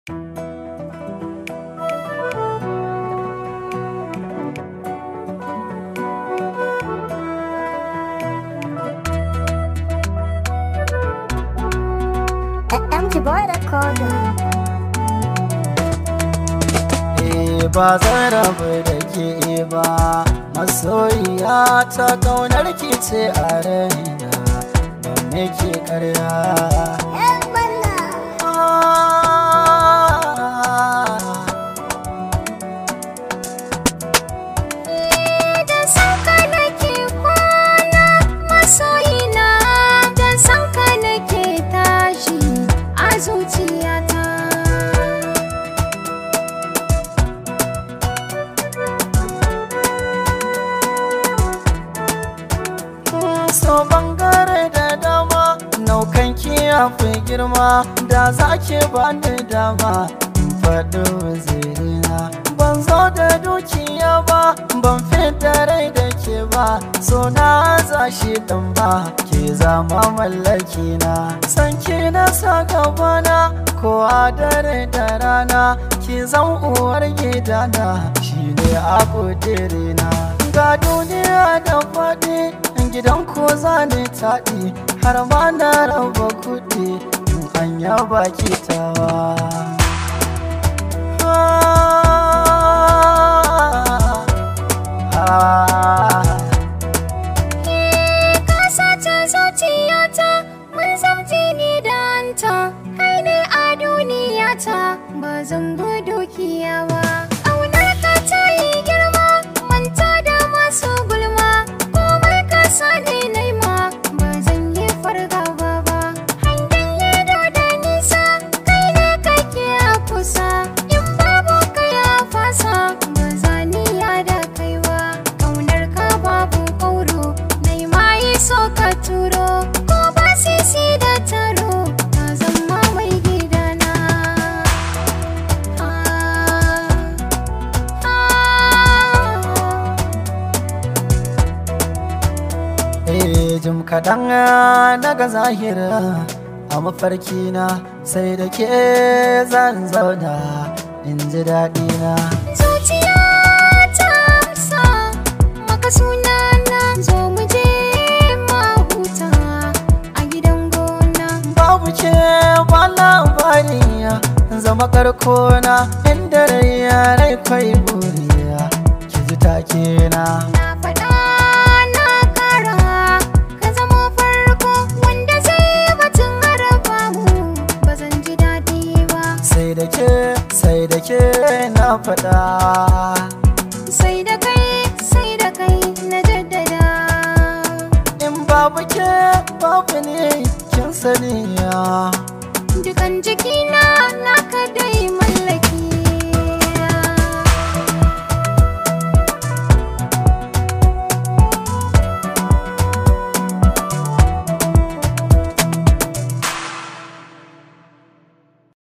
MG Boy Recorder. Eh ba zan rabu da ke ba masoyiya ta kaunar ki ce a raina da nake karya Yan balla. Da sanka nake kwana masoyina Da sanka nake tashi a zuciyata so bangare da dama naukan ki ya fi girma da za ki bani dama in faɗi wazirina ban zo da dukiya ba ban fita rai da ke ba so na za shi ɗan ba ke zama mallaki na san ki na sa gabana ko a dare da rana ki zan uwar gidana shine a kudirina ga duniya da faɗi gidan ko za ni taɗi har ma na raba kuɗi in an yaba tawa. Ka sace zuciyata mun zamci ni da anta Kai ne a duniyata ba zan bi dukiya ba Ƙaunar ka ta yi girma manta da masu gulma Komai ka sani naima ba zan yi fargaba ba Hangen ido da nisa kai ne kake a kusa In babu kai a fasa ba za ni da kai ba Ƙaunar ka babu ƙauro nai ma yi so ka turo Ko ba sisi da taro ka zama mai gidana Ah, ah. Eh jim kaɗan na ga zahira a mafarkina sai da ke zan zauna in ji daɗina. Zuciya ta amsa maka sunana zo mu je mahuta a gidan gona. Babu ke ba labari zama karkona inda rai rai kwai buriya ki ji take na. Na faɗa na ƙara ka zama farko wanda zai batun haraba mu ba zan ji daɗi ba. sai da ke sai da ke na faɗa Sai da kai sai da kai na jaddada. in babu ke babu ne kin sani ya Dukan jikina